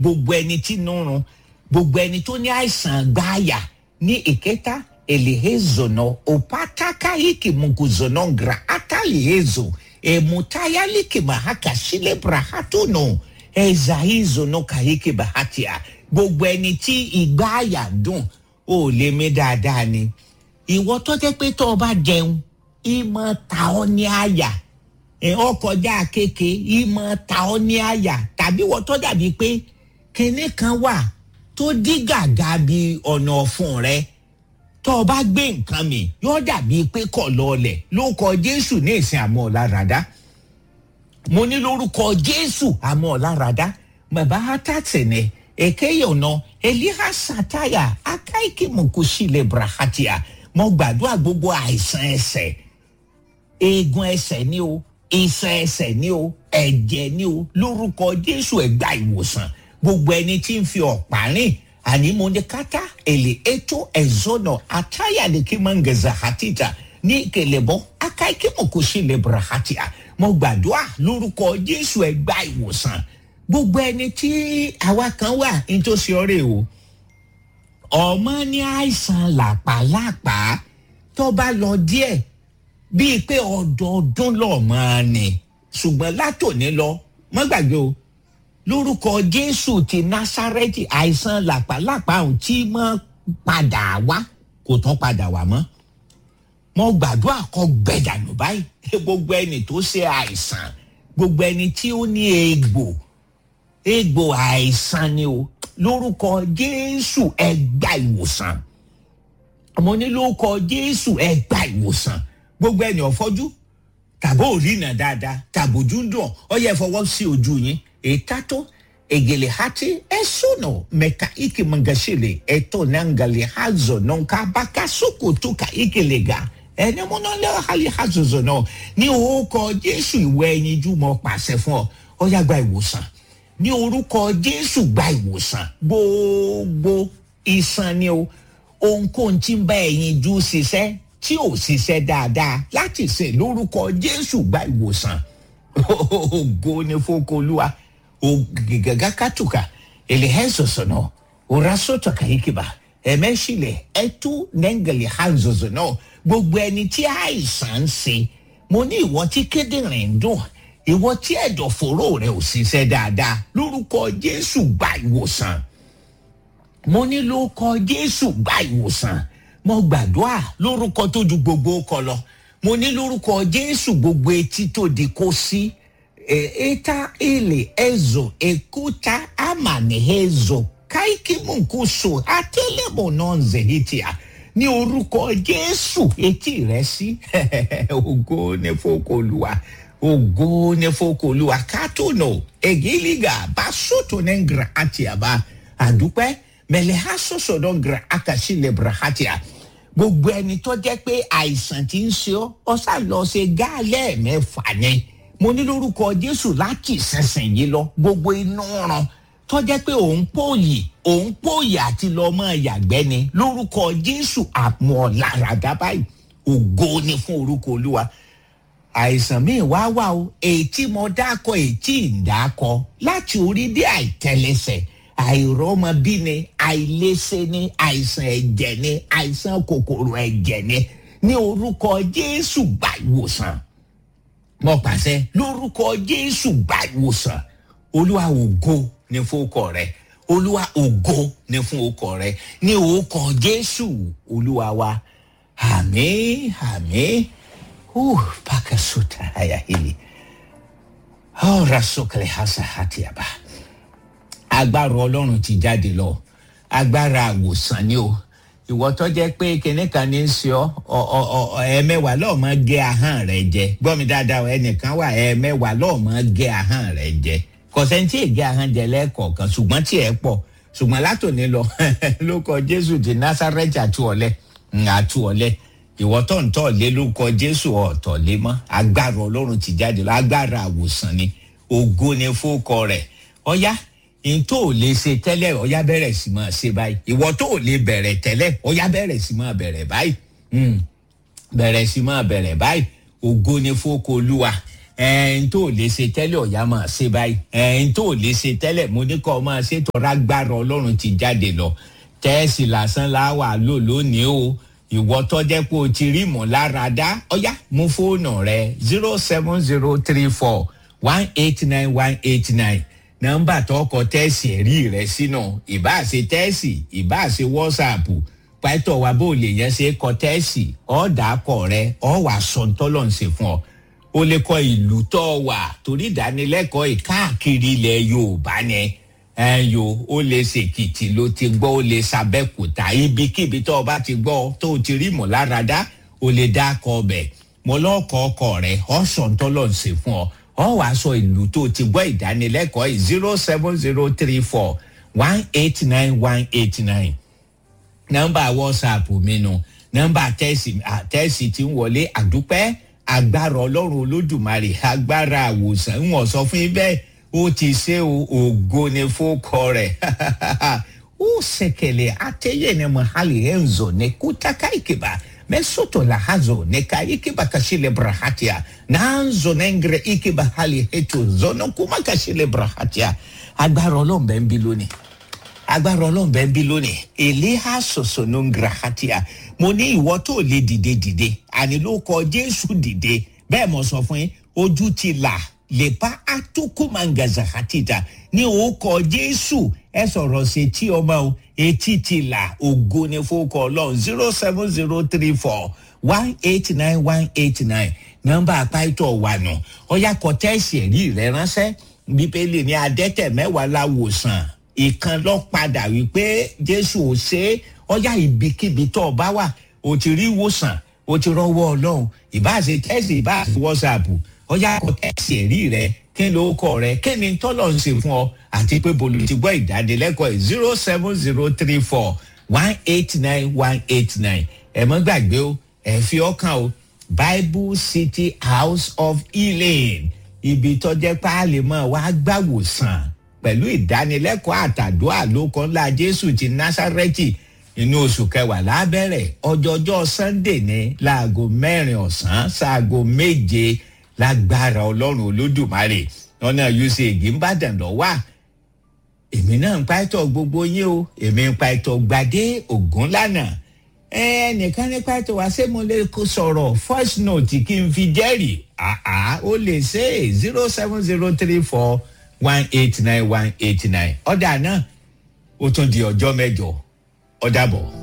gbogbo ẹni tí inú run gbogbo ẹni tó ní àìsàn gbáàyà ní ìkẹta elehezono opataka hiki munguzono gra atalihezo emutayaliki mahaka silebra hatono ezahizono kahiki bahatia gbogbo ẹni tí ìgbà àyà dùn ó lè mí dáadáa ni ìwọ tó jẹ́ pé tó o bá jẹun ìmọ̀ ta ọ́ ní àyà ọkọjá kéke ìmọ̀ ta ọ́ ní àyà tàbí wọ́n tó dàbí pé kinní kan wà tó dí gàgà bí ọ̀nà ọ̀fun rẹ tó o bá gbé nǹkan mi yóò dàbí pé kọ̀ lọ́ọ̀lẹ̀ ló kọ jésù ní ìsìn àmọ́ ọ̀làràdá mo ní lórúkọ jésù àmọ́ ọ̀làràdá bàbá hátàtìní èkéyè ọ̀nà eliha sataya akáìkì mọ̀kúsílẹ̀ brahatia mo gbàdúrà gbogbo àìsàn ẹsẹ̀ eegun ẹsẹ̀ ni o iṣan ẹsẹ̀ ni o ẹ̀jẹ̀ ni o lórúkọ jésù ẹ̀gbá ìwòsàn gbogbo ẹni tí ń fi ọ̀pá rìn àní mo ní kátá èlé ètò ẹ̀zọ́nà àtàyàdèkí mọ̀ngẹ̀zà àtìjà ní kẹlẹ́bọ̀ akáìkí mọ̀kúsílẹ̀ brahatia mo gbàdúrà lórúkọ jésù ẹ̀gbá ìwòsàn gbogbo ẹni tí àwa kan wà nítòsí ọ̀rẹ́ o ọmọ ní àìsàn làpálàpá tó bá lọ díẹ̀ bíi pé ọdọọdún lọ́ọ̀mọ ni ṣùgbọ́n látòní lọ mọ́ gbàgbé o lórúkọ jésù ti násárẹ́tì àìsàn làpálàpá ọ̀hún tí mọ́ padà wá kò tán padà wá mọ́ mo gbàdúrà kọ gbẹdànù báyìí gbogbo ẹni tó ṣe àìsàn gbogbo ẹni tí ó ní egbò egbò àìsàn ni o lórúkọ jésù ẹgbà ìwòsàn mo ní lórúkọ jésù ẹgbà ìwòsàn gbogbo ẹni ọ̀fọ́jú tàbí òrìnà dáadáa tàbójú ń dùn ọ yẹ fọwọ́ sí ojú yín ètàtó egele hati ẹsùnà mẹka ike mangasile ẹtọ nangali hazo nọnka baka sokoto ka ikele ga ẹni múná lẹ́wọ̀ hali hazozo náà ní orúkọ jésù ìwé ẹyin jú mọ́ pàṣẹ fún ọ ọ yá gba ìwòsàn ní orúkọ jésù gba ìwòsàn gbogbo ìsàn ni o ohunkóhun tí ń bá ẹyin jú ṣiṣẹ́ tí ò ṣiṣẹ́ dáadáa láti ṣe lórúkọ jésù gba ìwòsàn ògo ni fọkọlùwà ògìgàgà kàtùkà èlìhẹ́sọ̀sọ̀ náà òrasọ̀tọ̀ kàyíkìbà ẹ̀mẹ́sílẹ̀ ẹ̀tú nẹ́ngẹ̀lì hànzọ̀zọ̀ náà gbogbo ẹni tí àìsàn ń ṣe mo ní ìwọ tí kíndìnrín ń dùn ìwọ tí ẹ̀dọ̀fóró rẹ ò ṣiṣẹ́ dáadáa lórúkọ jésù gba ìwòsàn mo ní lórúkọ jésù gba ìwòsàn mo gbàdúrà lórúkọ tó ju gbogbo kọ lọ mo ní lórúkọ jésù gbogbo etí tó di kó sí eta ele ezo ekuta amani ezo kaikimunkuso atelemo nonzehitia ní orúkọ jésù etí rẹ sí ògo ní fokòlùwà ògo ní fokòlùwà kátólò egiliga basoto ní ngra atiaba àdúpẹ́ mẹlẹ́hà sọ̀sọ̀dọ̀ ngra akasílẹ̀ brahatia gbogbo ẹni tó jẹ́ pé àìsàn ti ń ṣe ọ́ ọ̀sà lọ ṣe gáàlẹ́ mẹ́fà ni mo ní lórúkọ jésù láti ìsinsìn yìí lọ gbogbo inú ràn tó jẹ́ pé òun pòyì òun pòyì àti lọ mọ́ yàgbẹ́ ni lórúkọ jésù àmọ́ làràdá báyìí ògo ni fún orúkọ olúwa àìsàn míì wá wà o ètí mo dákọ ètí ìdákọ láti orí dé àìtẹlẹsẹ àìrọmọbí ni àìlèṣe ni àìsàn ẹ̀jẹ̀ ni àìsàn kòkòrò ẹ̀jẹ̀ ni ní orúkọ jésù gbà ìwòsàn mo pàṣẹ lórúkọ jésù gbà ìwòsàn olúwa ògo ní fún ọkọ rẹ olúwa ògo ní fún ọkọ rẹ ní orúkọ jésù olúwa wa àmì àmì uh, pakasuta haya hili oh, rasokele hasa hatiaba agbára ọlọ́run ti jáde lọ agbára àwòsàn ni o ìwọ tó jẹ́ pé kinní kan ní í ṣe ọ ẹ̀ẹ̀mẹ́wàá lọ́ọ̀ mọ́ gé ahọ́n rẹ̀ jẹ gbọ́ mi dáadáa ẹnìkan wà ẹ̀ẹ̀mẹ́wàá lọ́ọ̀ mọ́ gé ahọ́n rẹ̀ jẹ kọ̀sẹ́ntì ègé ahọ́n jẹ lẹ́ẹ̀kọ̀ọ̀kan ṣùgbọ́n tí ẹ̀ pọ̀ ṣùgbọ́n látòní lọ ló kọ jésù ti násàrẹ́tì àtúọ̀lẹ́ àtúọ̀lẹ́ ìwọ tó ń tọ̀ lé ló kọ jésù ọ̀tọ̀ lé mọ́ agbára ọlọ́run ti jáde lọ agbára àwòsàn ni ògo ni fókọ rẹ̀ ọ̀yá n tó ò lè ṣe tẹ́lẹ̀ ọ̀yá bẹ̀rẹ̀ sí máa ṣe báyìí ìwọ tó ò lè bẹ̀rẹ̀ tẹ́lẹ̀ ọ̀yá bẹ̀rẹ̀ sí máa bẹ̀rẹ̀ báyìí bẹ̀rẹ̀ sí máa bẹ̀rẹ̀ báyìí ògo ni fóko olúwa ẹ̀ẹ́n tó lè ṣe tẹ́lẹ̀ ọ̀yá máa ṣe báyìí ẹ̀ẹ́n tó lè ṣe tẹ́lẹ̀ mo ní kọ́ máa ṣe tọ́ra gbára ọlọ́run ti jáde lọ tẹ́ẹ̀sì lásán láwà lò lónìí o ìwọ tọ́jẹ́ pé o ti rí ìmọ̀láradá ọ̀yá mú fóònù rẹ zero seven zero three four one eight nine one eight nine nọ́mbà tó kọ tẹ́ẹ̀sì ẹ̀rí rẹ sínú ìbáṣe tẹ́ẹ̀sì ìbáṣe wọ́sàpù pàtó wa bó lè yẹn ṣe kọ tẹ́ẹ̀sì ọ̀dà akọ rẹ ọ̀ wà sọ̀ńtọ́lọ̀ ń ṣe fún ọ o lè kọ ìlú tó wà torí ìdánilẹ́kọ̀ọ́ ìkáàkiri ilẹ̀ yorùbá ni ẹ̀yọ́ o lè ṣèkìtì ló ti gbọ́ o lè ṣàbẹ̀kúta ibikíbi tó o bá ti gbọ́ tó o ti rí mọ̀láradá o lè dá akọ ọbẹ̀ mo lọ́ọ̀kọ́ ọkọ rẹ̀ ọ̀ sọ̀ńtọ́lọ̀ ń ṣe fún ọ ọ wàá sọ ìlú tó ti gbọ́ ìdánilẹ́kọ̀ọ́ yìí zero seven zero three four one eight nine one eight nine nọ́mbà whatsapp mi nu nọ́mbà tẹ́sì tí ń wọlé àdúpẹ́ agbára ọlọ́run olódùmarè agbára àwòsàn ń wọ̀n sọ fún yín bẹ́ẹ̀ ó ti ṣe ògo ní fókọ rẹ̀ ó ṣèkèlè àtẹ̀yẹ ní mahali enzo ní kútàkà ìkìbà mesoto la hazo neka ikiba kashile brahatia nanzo nengre ikiba hali hetu zono kuma kashile brahatia agbára ọlọ́run bẹ́ẹ̀ ń bí lónìí agbára ọlọ́run bẹ́ẹ̀ ń bí lónìí èléhà sọ̀sọ̀ ló ń grahatia mo ní ìwọ tó lè dìde dìde àní ló kọ jésù dìde bẹ́ẹ̀ mo sọ fún yín ojú ti là lè pa atukumangaza hatita ní orúkọ jésù ẹ sọ̀rọ̀ sí etí ọmọ o etí ti là ògo ní fowókọ ọlọ́run zero seven zero three four one eight nine one eight nine nọ́mbà apáìtọ̀ wà nù ọ̀yà kọ́tẹ́ẹ̀sì ẹ̀rí rẹ̀ ránṣẹ́ bíbélì ní adẹ́tẹ̀ mẹ́wàá la wòsàn ìkan lọ padà wípé jésù ò ṣe é ọ̀yà ibikíbi tó o bá wà o ti rí ìwòsàn o ti rọwọ́ ọlọ́run ìbáṣe tẹ́sì ìbáṣe wọ́sàpù ọ̀yà kọ́tẹ́ẹ̀sì ẹ̀rí rẹ̀ kí ló kọ rẹ kí ni tọ́lọ̀ ń ṣe fún ọ àti pé bolo ti gbọ́ ìdánilẹ́kọ̀ọ́ yìí zero seven zero three four one eight nine one eight nine ẹ mọ́ gbàgbé o ẹ fi ọkàn o bible city house of healing ibi tọ́jẹ́ páálí mọ́ wá gbàwòsàn pẹ̀lú ìdánilẹ́kọ̀ọ́ àtàdúrà lóko ńlá jésù ti násárẹ́tì inú oṣù kẹwàá lábẹ́rẹ̀ ọjọ́jọ́ sunday ní láago mẹ́rin ọ̀sán ṣaago méje lágbára ọlọ́run olódùmarè ọ̀nà usaid ń bàdàn lọ wà èmi náà ń pa ẹ̀tọ́ gbogbo yín o èmi ń pa ẹ̀tọ́ gbadé ògún lánàá ẹnìkan ní pa ẹ̀tọ́ wá ṣé mo lè kó sọ̀rọ̀ first note kí n fi jẹ́rìí àá ó lè ṣe zero seven zero three four one eight nine one eight nine ọ̀dà náà ó tún di ọjọ́ mẹ́jọ ọ̀dà bọ̀.